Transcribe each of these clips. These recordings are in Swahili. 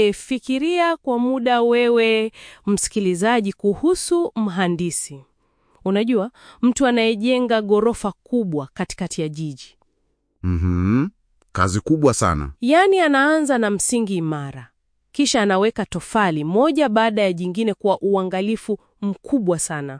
E, fikiria kwa muda wewe msikilizaji kuhusu mhandisi. Unajua, mtu anayejenga ghorofa kubwa katikati ya jiji. Mhm. Kazi kubwa sana. Yaani anaanza na msingi imara. Kisha anaweka tofali moja baada ya jingine kwa uangalifu mkubwa sana.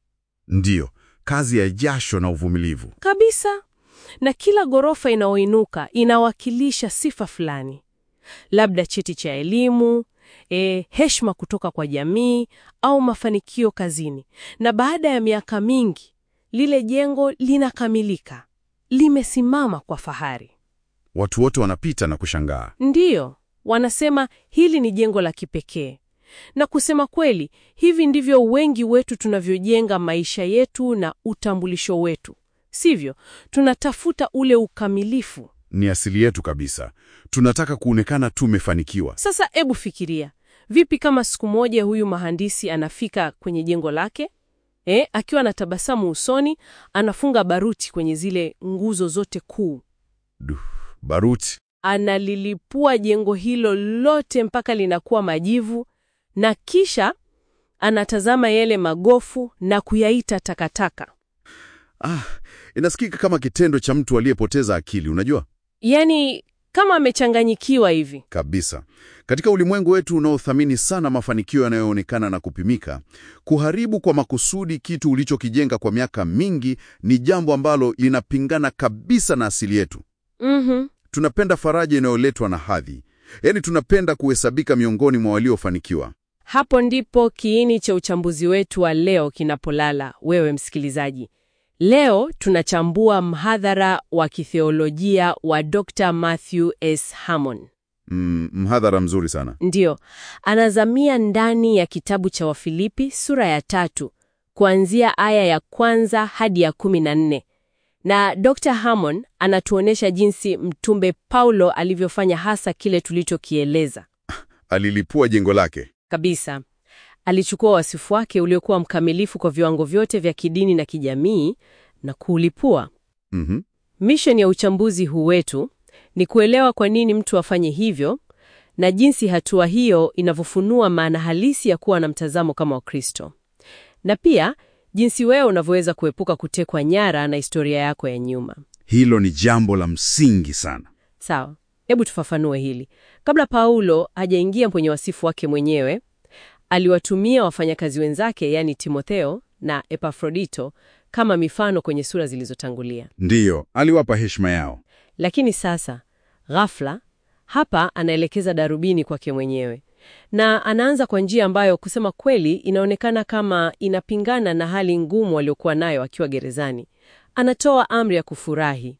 Ndiyo, kazi ya jasho na uvumilivu. Kabisa. Na kila ghorofa inayoinuka inawakilisha sifa fulani. Labda cheti cha elimu, e, heshima kutoka kwa jamii au mafanikio kazini. Na baada ya miaka mingi, lile jengo linakamilika. Limesimama kwa fahari. Watu wote wanapita na kushangaa. Ndiyo, wanasema hili ni jengo la kipekee. Na kusema kweli, hivi ndivyo wengi wetu tunavyojenga maisha yetu na utambulisho wetu. Sivyo? Tunatafuta ule ukamilifu. Ni asili yetu kabisa. Tunataka kuonekana tumefanikiwa. Sasa ebu fikiria, vipi kama siku moja huyu mhandisi anafika kwenye jengo lake eh, akiwa na tabasamu usoni, anafunga baruti kwenye zile nguzo zote kuu, Duh, baruti. analilipua jengo hilo lote mpaka linakuwa majivu, na kisha anatazama yale magofu na kuyaita takataka. Ah, inasikika kama kitendo cha mtu aliyepoteza akili, unajua? Yaani kama amechanganyikiwa hivi. Kabisa. Katika ulimwengu wetu unaothamini sana mafanikio yanayoonekana na kupimika, kuharibu kwa makusudi kitu ulichokijenga kwa miaka mingi ni jambo ambalo linapingana kabisa na asili yetu. Mhm. Tunapenda faraja inayoletwa na hadhi, yaani tunapenda kuhesabika miongoni mwa waliofanikiwa. Hapo ndipo kiini cha uchambuzi wetu wa leo kinapolala, wewe msikilizaji. Leo tunachambua mhadhara wa kitheolojia wa Dr. Matthew S. Hammond. Mm, mhadhara mzuri sana. Ndiyo, anazamia ndani ya kitabu cha Wafilipi sura ya tatu kuanzia aya ya kwanza hadi ya kumi na nne na Dr. Hammond anatuonyesha jinsi mtumbe Paulo alivyofanya hasa kile tulichokieleza Alilipua jengo lake. kabisa. Alichukua wasifu wake uliokuwa mkamilifu kwa viwango vyote vya kidini na kijamii na kuulipua. Mhm. Misheni ya uchambuzi huu wetu ni kuelewa kwa nini mtu afanye hivyo na jinsi hatua hiyo inavyofunua maana halisi ya kuwa na mtazamo kama wa Kristo, na pia jinsi wewe unavyoweza kuepuka kutekwa nyara na historia yako ya nyuma. Hilo ni jambo la msingi sana. Sawa, hebu tufafanue hili. Kabla Paulo hajaingia kwenye wasifu wake mwenyewe, aliwatumia wafanyakazi wenzake, yaani Timotheo na Epafrodito, kama mifano kwenye sura zilizotangulia. Ndiyo, aliwapa heshima yao. Lakini sasa ghafla, hapa anaelekeza darubini kwake mwenyewe, na anaanza kwa njia ambayo kusema kweli inaonekana kama inapingana na hali ngumu aliyokuwa nayo akiwa gerezani. Anatoa amri ya kufurahi.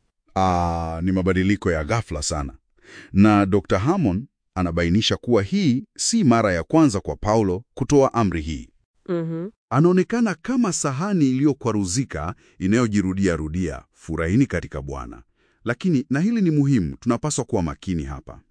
Aa, ni mabadiliko ya ghafla sana. Na Dr. Hammond anabainisha kuwa hii si mara ya kwanza kwa Paulo kutoa amri hii. Mhm. Anaonekana kama sahani iliyokwaruzika inayojirudia rudia, furahini katika Bwana. Lakini, na hili ni muhimu, tunapaswa kuwa makini hapa.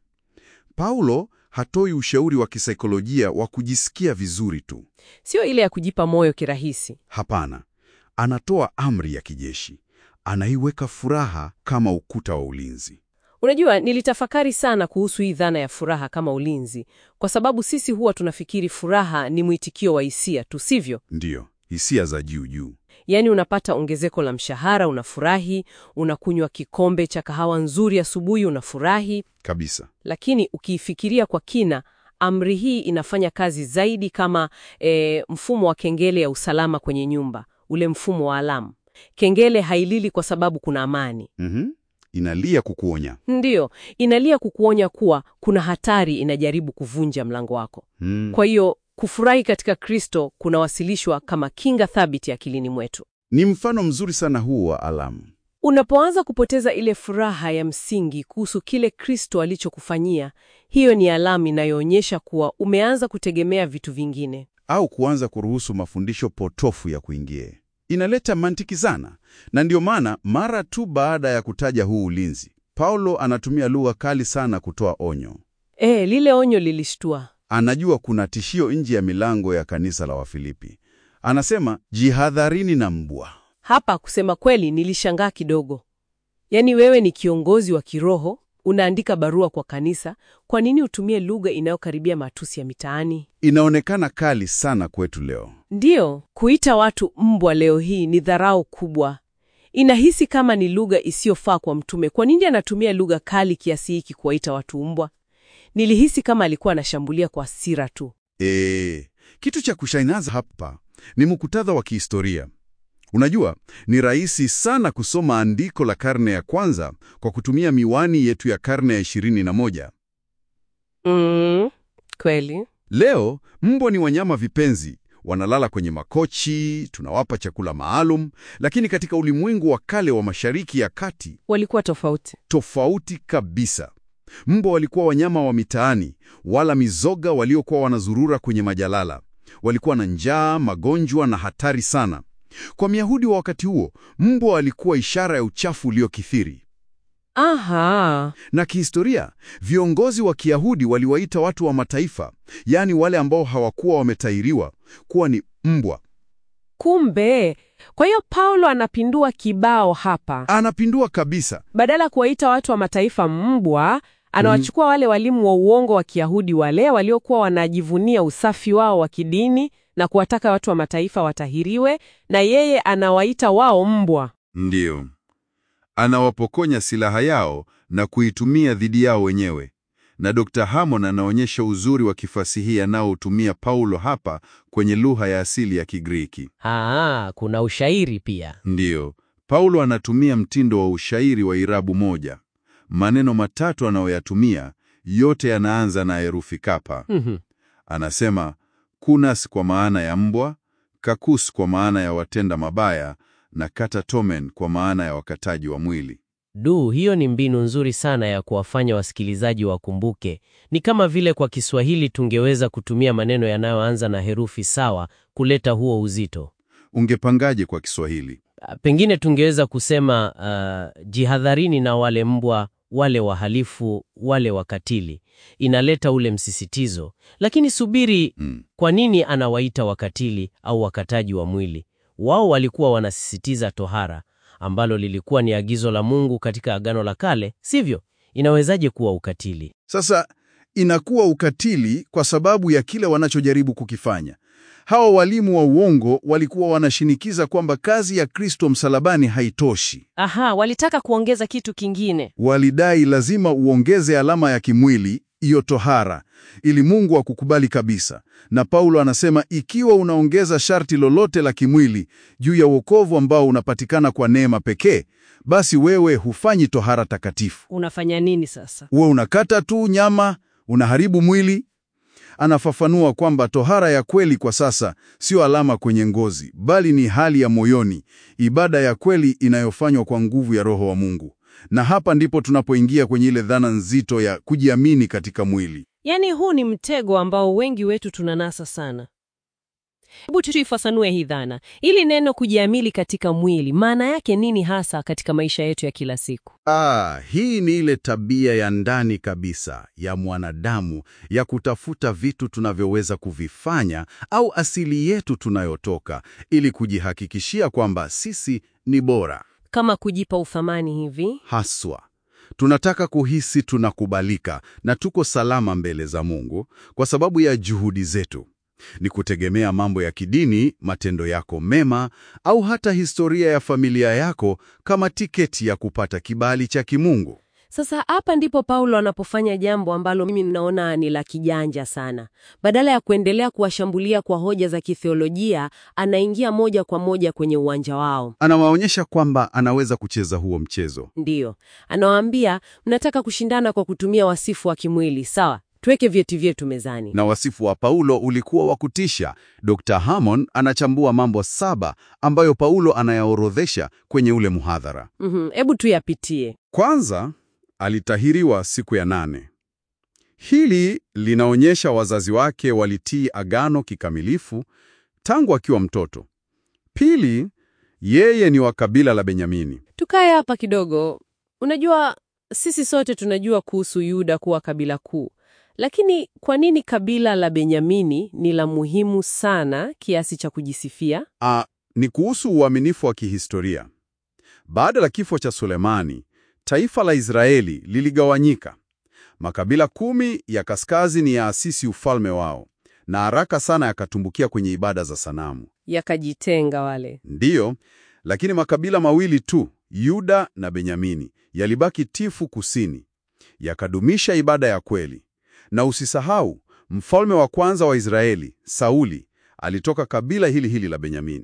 Paulo hatoi ushauri wa kisaikolojia wa kujisikia vizuri tu. Sio ile ya kujipa moyo kirahisi. Hapana, anatoa amri ya kijeshi. Anaiweka furaha kama ukuta wa ulinzi. Unajua, nilitafakari sana kuhusu hii dhana ya furaha kama ulinzi, kwa sababu sisi huwa tunafikiri furaha ni mwitikio wa hisia tu, sivyo? Ndiyo, hisia za juu juu. Yaani unapata ongezeko la mshahara, unafurahi, unakunywa kikombe cha kahawa nzuri asubuhi, unafurahi. Kabisa. Lakini ukiifikiria kwa kina, amri hii inafanya kazi zaidi kama e, mfumo wa kengele ya usalama kwenye nyumba, ule mfumo wa alamu. Kengele hailili kwa sababu kuna amani. Mhm. Inalia kukuonya. Ndiyo, inalia kukuonya kuwa kuna hatari inajaribu kuvunja mlango wako. Mm. Kwa hiyo kufurahi katika Kristo kunawasilishwa kama kinga thabiti akilini mwetu. Ni mfano mzuri sana huu wa alamu. Unapoanza kupoteza ile furaha ya msingi kuhusu kile Kristo alichokufanyia, hiyo ni alama inayoonyesha kuwa umeanza kutegemea vitu vingine. au kuanza kuruhusu mafundisho potofu ya kuingie. Inaleta mantiki sana, na ndio maana mara tu baada ya kutaja huu ulinzi, Paulo anatumia lugha kali sana kutoa onyo. E, lile onyo lilishtua. Anajua kuna tishio nje ya milango ya kanisa la Wafilipi. Anasema, jihadharini na mbwa. Hapa kusema kweli, nilishangaa kidogo. Yaani wewe ni kiongozi wa kiroho, unaandika barua kwa kanisa, kwa nini utumie lugha inayokaribia matusi ya mitaani? Inaonekana kali sana kwetu leo. Ndiyo, kuita watu mbwa leo hii ni dharau kubwa. Inahisi kama ni lugha isiyofaa kwa mtume. Kwa nini anatumia lugha kali kiasi hiki kuwaita watu mbwa? Nilihisi kama alikuwa anashambulia kwa hasira tu. E, kitu cha kushangaza hapa ni muktadha wa kihistoria. Unajua, ni rahisi sana kusoma andiko la karne ya kwanza kwa kutumia miwani yetu ya karne ya ishirini na moja. Mm, kweli. Leo mbwa ni wanyama vipenzi, wanalala kwenye makochi, tunawapa chakula maalum, lakini katika ulimwengu wa kale wa Mashariki ya Kati Walikuwa tofauti. tofauti kabisa. Mbwa walikuwa wanyama wa mitaani, wala mizoga waliokuwa wanazurura kwenye majalala. Walikuwa na njaa, magonjwa na hatari sana. Kwa Myahudi wa wakati huo, mbwa walikuwa ishara ya uchafu uliokithiri. Aha. Na kihistoria, viongozi wa Kiyahudi waliwaita watu wa mataifa, yaani wale ambao hawakuwa wametahiriwa, kuwa ni mbwa. Kumbe, kwa hiyo Paulo anapindua kibao hapa. Anapindua kabisa. Badala ya kuwaita watu wa mataifa mbwa, anawachukua wale walimu wa uongo wa Kiyahudi wale waliokuwa wanajivunia usafi wao wa kidini na kuwataka watu wa mataifa watahiriwe, na yeye anawaita wao mbwa. Ndiyo, anawapokonya silaha yao na kuitumia dhidi yao wenyewe. Na Dr. Hammond anaonyesha uzuri wa kifasihi anaotumia Paulo hapa kwenye lugha ya asili ya Kigiriki. Aa, kuna ushairi pia. Ndiyo, Paulo anatumia mtindo wa ushairi wa irabu moja. Maneno matatu anayoyatumia yote yanaanza na herufi kapa. Mhm. Anasema kunas kwa maana ya mbwa, kakus kwa maana ya watenda mabaya na katatomen kwa maana ya wakataji wa mwili. Du, hiyo ni mbinu nzuri sana ya kuwafanya wasikilizaji wakumbuke. Ni kama vile kwa Kiswahili tungeweza kutumia maneno yanayoanza na herufi sawa kuleta huo uzito. Ungepangaje kwa Kiswahili? Ah, Pengine tungeweza kusema ah, jihadharini na wale mbwa, wale wahalifu, wale wakatili. Inaleta ule msisitizo. Lakini subiri, Mm. kwa nini anawaita wakatili au wakataji wa mwili? Wao walikuwa wanasisitiza tohara, ambalo lilikuwa ni agizo la Mungu katika Agano la Kale, sivyo? Inawezaje kuwa ukatili? Sasa inakuwa ukatili kwa sababu ya kile wanachojaribu kukifanya. Hawa walimu wa uongo walikuwa wanashinikiza kwamba kazi ya Kristo msalabani haitoshi. Aha, walitaka kuongeza kitu kingine. Walidai lazima uongeze alama ya kimwili, hiyo tohara, ili Mungu akukubali kabisa. Na Paulo anasema ikiwa unaongeza sharti lolote la kimwili juu ya wokovu ambao unapatikana kwa neema pekee, basi wewe hufanyi tohara takatifu. Unafanya nini sasa? Uwe unakata tu nyama, unaharibu mwili. Anafafanua kwamba tohara ya kweli kwa sasa sio alama kwenye ngozi, bali ni hali ya moyoni, ibada ya kweli inayofanywa kwa nguvu ya Roho wa Mungu. Na hapa ndipo tunapoingia kwenye ile dhana nzito ya kujiamini katika mwili. Yaani huu ni mtego ambao wengi wetu tunanasa sana. Hebu tuifafanue hii dhana. Ili neno kujiamili katika mwili, maana yake nini hasa katika maisha yetu ya kila siku? Ah, hii ni ile tabia ya ndani kabisa ya mwanadamu ya kutafuta vitu tunavyoweza kuvifanya au asili yetu tunayotoka ili kujihakikishia kwamba sisi ni bora. Kama kujipa uthamani hivi? Haswa tunataka kuhisi tunakubalika na tuko salama mbele za Mungu kwa sababu ya juhudi zetu. Ni kutegemea mambo ya kidini, matendo yako mema, au hata historia ya familia yako kama tiketi ya kupata kibali cha kimungu. Sasa hapa ndipo Paulo anapofanya jambo ambalo mimi ninaona ni la kijanja sana. Badala ya kuendelea kuwashambulia kwa hoja za kitheolojia, anaingia moja kwa moja kwenye uwanja wao. Anawaonyesha kwamba anaweza kucheza huo mchezo. Ndiyo, anawaambia mnataka kushindana kwa kutumia wasifu wa kimwili, sawa? Tuweke vyeti vyetu mezani. Na wasifu wa Paulo ulikuwa wa kutisha. Dr. Hammond anachambua mambo saba ambayo Paulo anayaorodhesha kwenye ule muhadhara. Mhm, Hebu tuyapitie. Kwanza, alitahiriwa siku ya nane. Hili linaonyesha wazazi wake walitii agano kikamilifu tangu akiwa mtoto. Pili, yeye ni wa kabila la Benyamini. Tukae hapa kidogo. Unajua, sisi sote tunajua kuhusu Yuda kuwa kabila kuu, lakini kwa nini kabila la Benyamini ni la muhimu sana kiasi cha kujisifia? A, ni kuhusu uaminifu wa kihistoria. Baada ya kifo cha Sulemani, taifa la Israeli liligawanyika. Makabila kumi ya kaskazini yaasisi ufalme wao, na haraka sana yakatumbukia kwenye ibada za sanamu. Yakajitenga wale. Ndiyo, lakini makabila mawili tu, Yuda na Benyamini, yalibaki tifu kusini, yakadumisha ibada ya kweli. Na usisahau, mfalme wa kwanza wa Israeli, Sauli, alitoka kabila hili hili la Benyamini.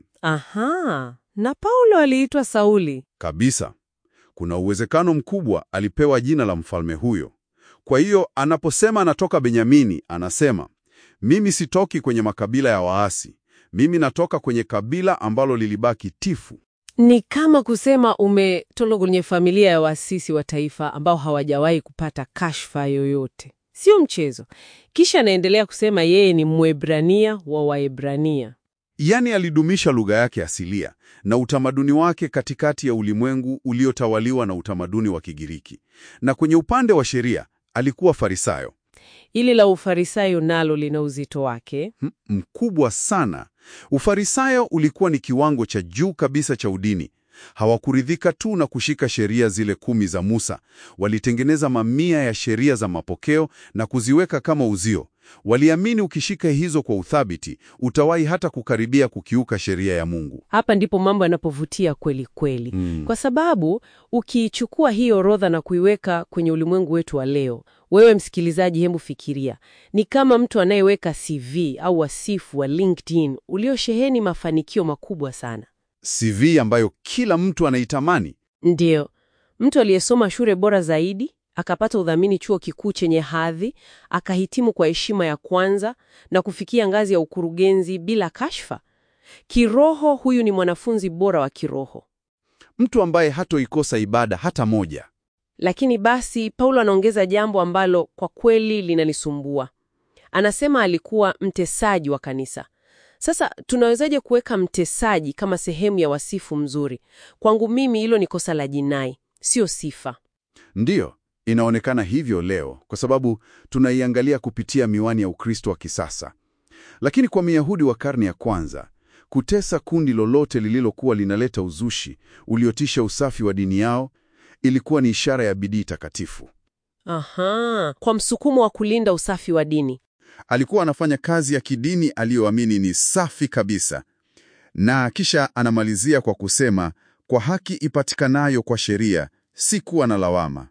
Aha, na Paulo aliitwa Sauli. Kabisa. Kuna uwezekano mkubwa alipewa jina la mfalme huyo. Kwa hiyo anaposema anatoka Benyamini, anasema mimi sitoki kwenye makabila ya waasi, mimi natoka kwenye kabila ambalo lilibaki tifu. Ni kama kusema umetoka kwenye familia ya waasisi wa taifa ambao hawajawahi kupata kashfa yoyote. Sio mchezo. Kisha anaendelea kusema yeye ni Mwebrania wa Waebrania. Yaani alidumisha lugha yake asilia na utamaduni wake katikati ya ulimwengu uliotawaliwa na utamaduni wa Kigiriki. Na kwenye upande wa sheria alikuwa Farisayo Ili la Ufarisayo nalo lina uzito wake. M- mkubwa sana. Ufarisayo ulikuwa ni kiwango cha juu kabisa cha udini. Hawakuridhika tu na kushika sheria zile kumi za Musa, walitengeneza mamia ya sheria za mapokeo na kuziweka kama uzio. Waliamini ukishika hizo kwa uthabiti, utawahi hata kukaribia kukiuka sheria ya Mungu. Hapa ndipo mambo yanapovutia kweli kweli. Mm. Kwa sababu ukiichukua hii orodha na kuiweka kwenye ulimwengu wetu wa leo, wewe msikilizaji, hebu fikiria, ni kama mtu anayeweka CV au wasifu wa LinkedIn uliosheheni mafanikio makubwa sana. CV ambayo kila mtu anaitamani. Ndiyo, mtu aliyesoma shule bora zaidi, akapata udhamini chuo kikuu chenye hadhi, akahitimu kwa heshima ya kwanza na kufikia ngazi ya ukurugenzi bila kashfa. Kiroho, huyu ni mwanafunzi bora wa kiroho. Mtu ambaye hatoikosa ibada hata moja. Lakini basi Paulo anaongeza jambo ambalo kwa kweli linanisumbua. Anasema alikuwa mtesaji wa kanisa. Sasa tunawezaje kuweka mtesaji kama sehemu ya wasifu mzuri? Kwangu mimi hilo ni kosa la jinai, sio sifa. Ndiyo, inaonekana hivyo leo kwa sababu tunaiangalia kupitia miwani ya Ukristo wa kisasa. Lakini kwa Myahudi wa karne ya kwanza, kutesa kundi lolote lililokuwa linaleta uzushi uliotisha usafi wa dini yao ilikuwa ni ishara ya bidii takatifu. Aha, kwa msukumo wa kulinda usafi wa dini. Alikuwa anafanya kazi ya kidini aliyoamini ni safi kabisa, na kisha anamalizia kwa kusema, kwa haki ipatikanayo kwa sheria, si kuwa na lawama.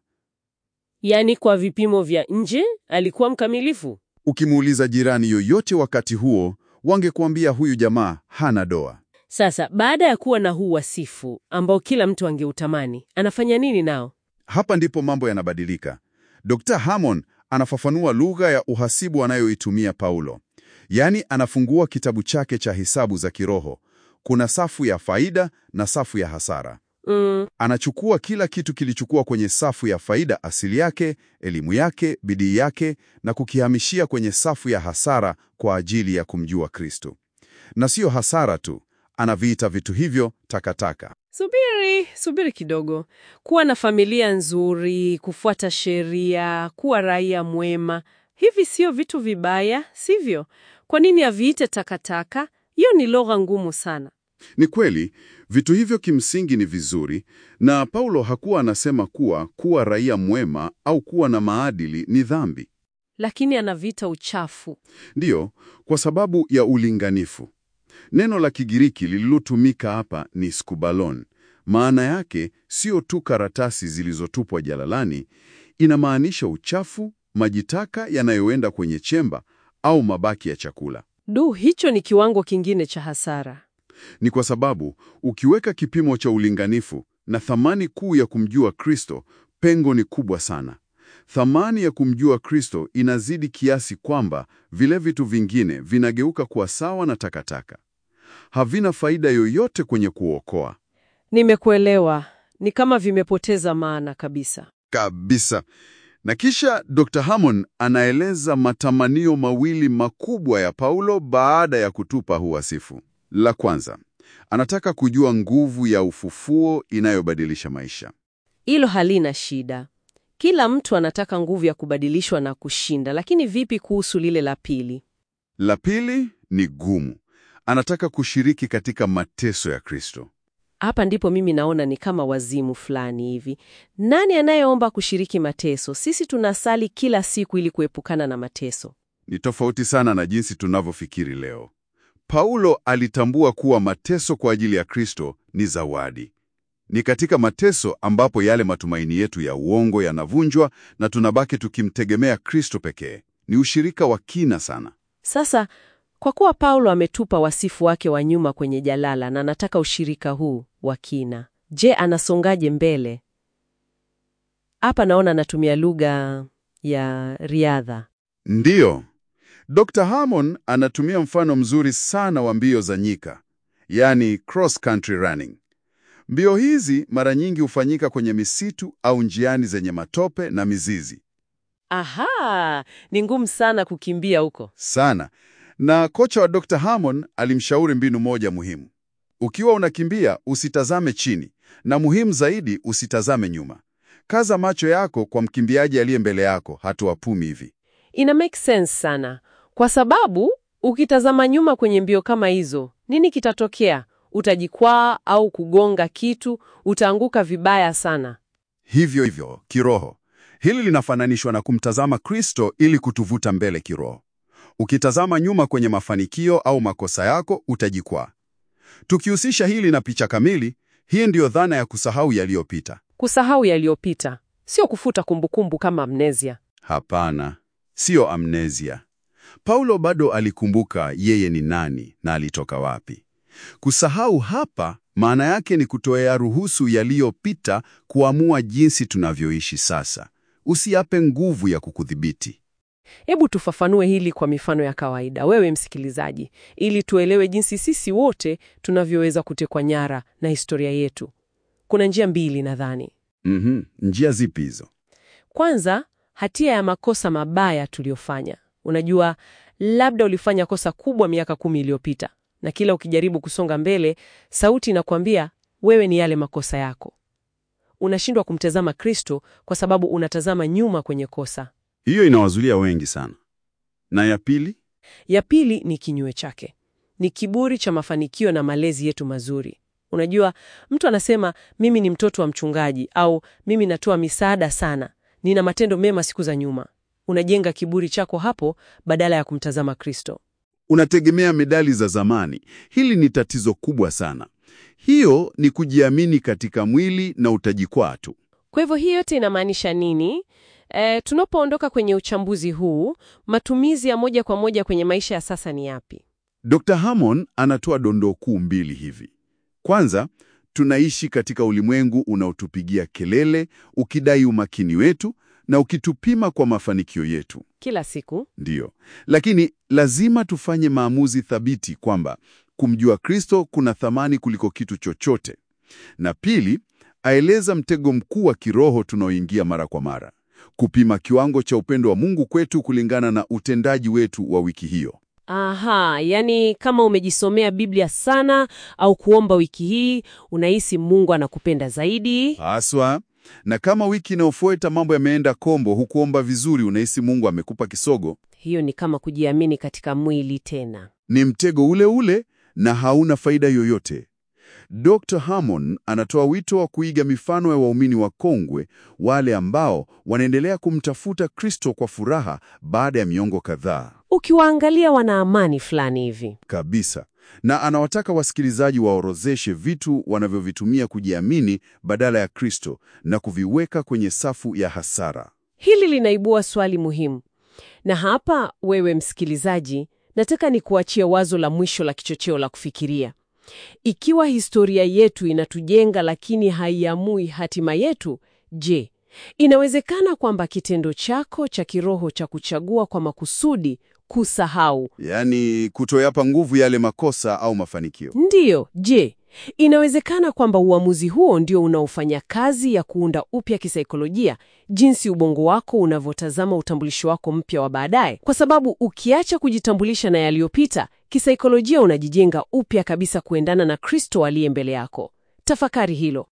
Yaani kwa vipimo vya nje alikuwa mkamilifu. Ukimuuliza jirani yoyote wakati huo, wangekuambia huyu jamaa hana doa. Sasa baada ya kuwa na huu wasifu ambao kila mtu angeutamani, anafanya nini nao? Hapa ndipo mambo yanabadilika. Dr. Hammond anafafanua lugha ya uhasibu anayoitumia Paulo, yaani anafungua kitabu chake cha hesabu za kiroho. Kuna safu ya faida na safu ya hasara. Mm, Anachukua kila kitu kilichokuwa kwenye safu ya faida, asili yake, elimu yake, bidii yake, na kukihamishia kwenye safu ya hasara kwa ajili ya kumjua Kristo. Na siyo hasara tu, anaviita vitu hivyo takataka. subiri, subiri kidogo. Kuwa na familia nzuri, kufuata sheria, kuwa raia mwema, hivi sio vitu vibaya, sivyo? Kwa nini aviite takataka? Hiyo ni lugha ngumu sana. Ni kweli vitu hivyo kimsingi ni vizuri, na Paulo hakuwa anasema kuwa kuwa raia mwema au kuwa na maadili ni dhambi. Lakini anaviita uchafu. Ndiyo, kwa sababu ya ulinganifu. Neno la Kigiriki lililotumika hapa ni skubalon. Maana yake sio tu karatasi zilizotupwa jalalani, inamaanisha uchafu, maji taka yanayoenda kwenye chemba au mabaki ya chakula. Du, hicho ni kiwango kingine cha hasara. Ni kwa sababu ukiweka kipimo cha ulinganifu na thamani kuu ya kumjua Kristo, pengo ni kubwa sana. Thamani ya kumjua Kristo inazidi kiasi kwamba vile vitu vingine vinageuka kuwa sawa na takataka. Havina faida yoyote kwenye kuokoa. Nimekuelewa. Ni kama vimepoteza maana kabisa. Kabisa. Na kisha Dr. Hammond anaeleza matamanio mawili makubwa ya Paulo baada ya kutupa huu wasifu. La kwanza, anataka kujua nguvu ya ufufuo inayobadilisha maisha. Hilo halina shida. Kila mtu anataka nguvu ya kubadilishwa na kushinda, lakini vipi kuhusu lile la pili? La pili ni gumu. Anataka kushiriki katika mateso ya Kristo. Hapa ndipo mimi naona ni kama wazimu fulani hivi. Nani anayeomba kushiriki mateso? Sisi tunasali kila siku ili kuepukana na mateso. Ni tofauti sana na jinsi tunavyofikiri leo. Paulo alitambua kuwa mateso kwa ajili ya Kristo ni zawadi. Ni katika mateso ambapo yale matumaini yetu ya uongo yanavunjwa na tunabaki tukimtegemea Kristo pekee. Ni ushirika wa kina sana. Sasa kwa kuwa Paulo ametupa wasifu wake wa nyuma kwenye jalala na anataka ushirika huu wa kina, je, anasongaje mbele? Hapa naona anatumia lugha ya riadha. Ndiyo, Dr. Harmon anatumia mfano mzuri sana wa mbio za nyika, yaani cross country running. Mbio hizi mara nyingi hufanyika kwenye misitu au njiani zenye matope na mizizi Aha, ni ngumu sana kukimbia huko. sana. Na kocha wa Dr. Harmon alimshauri mbinu moja muhimu: ukiwa unakimbia usitazame chini, na muhimu zaidi, usitazame nyuma. Kaza macho yako kwa mkimbiaji aliye mbele yako, hatua pumi hivi. Ina make sense sana, kwa sababu ukitazama nyuma kwenye mbio kama hizo, nini kitatokea? Utajikwaa au kugonga kitu, utaanguka vibaya sana. Hivyo hivyo kiroho, hili linafananishwa na kumtazama Kristo ili kutuvuta mbele kiroho. Ukitazama nyuma kwenye mafanikio au makosa yako, utajikwaa. Tukihusisha hili na picha kamili, hii ndiyo dhana ya kusahau yaliyopita. Kusahau yaliyopita sio kufuta kumbukumbu kama amnesia. Hapana, siyo amnesia. Paulo bado alikumbuka yeye ni nani na alitoka wapi. Kusahau hapa maana yake ni kutoea ruhusu yaliyopita kuamua jinsi tunavyoishi sasa. Usiape nguvu ya kukudhibiti. Hebu tufafanue hili kwa mifano ya kawaida, wewe msikilizaji, ili tuelewe jinsi sisi wote tunavyoweza kutekwa nyara na historia yetu. Kuna njia mbili nadhani. Mhm, njia zipi hizo? Kwanza, hatia ya makosa mabaya tuliyofanya. Unajua, labda ulifanya kosa kubwa miaka kumi iliyopita, na kila ukijaribu kusonga mbele, sauti inakwambia wewe ni yale makosa yako. Unashindwa kumtazama Kristo kwa sababu unatazama nyuma kwenye kosa. Hiyo inawazulia wengi sana. Na ya pili? Ya pili ni kinyume chake, ni kiburi cha mafanikio na malezi yetu mazuri. Unajua, mtu anasema mimi ni mtoto wa mchungaji, au mimi natoa misaada sana, nina matendo mema siku za nyuma. Unajenga kiburi chako hapo badala ya kumtazama Kristo. Unategemea medali za zamani. Hili ni tatizo kubwa sana. Hiyo ni kujiamini katika mwili na utajikwaa tu. Kwa hivyo hii yote inamaanisha nini? E, tunapoondoka kwenye uchambuzi huu, matumizi ya moja kwa moja kwenye maisha ya sasa ni yapi? Dr. Hammond anatoa dondoo kuu mbili hivi. Kwanza, tunaishi katika ulimwengu unaotupigia kelele, ukidai umakini wetu na ukitupima kwa mafanikio yetu. Kila siku Ndiyo, lakini lazima tufanye maamuzi thabiti kwamba kumjua Kristo kuna thamani kuliko kitu chochote. Na pili, aeleza mtego mkuu wa kiroho tunaoingia mara kwa mara, kupima kiwango cha upendo wa Mungu kwetu kulingana na utendaji wetu wa wiki hiyo. Aha, yani kama umejisomea Biblia sana au kuomba wiki hii, unahisi Mungu anakupenda zaidi. Haswa, na kama wiki inayofuata mambo yameenda kombo, hukuomba vizuri, unahisi Mungu amekupa kisogo, Hiyo ni kama kujiamini katika mwili tena. ni mtego ule ule na hauna faida yoyote. Dr. Hammond anatoa wito wa kuiga mifano ya waumini wa kongwe, wale ambao wanaendelea kumtafuta Kristo kwa furaha baada ya miongo kadhaa Ukiwaangalia wana amani fulani hivi. kabisa, na anawataka wasikilizaji waorozeshe vitu wanavyovitumia kujiamini badala ya Kristo na kuviweka kwenye safu ya hasara. Hili linaibua swali muhimu, na hapa, wewe msikilizaji, nataka nikuachie wazo la mwisho la kichocheo la kufikiria. Ikiwa historia yetu inatujenga lakini haiamui hatima yetu, je, inawezekana kwamba kitendo chako cha kiroho cha kuchagua kwa makusudi kusahau Yaani kutoyapa nguvu yale makosa au mafanikio. Ndiyo, je, inawezekana kwamba uamuzi huo ndio unaofanya kazi ya kuunda upya kisaikolojia jinsi ubongo wako unavyotazama utambulisho wako mpya wa baadaye? Kwa sababu ukiacha kujitambulisha na yaliyopita, kisaikolojia unajijenga upya kabisa kuendana na Kristo aliye mbele yako. Tafakari hilo.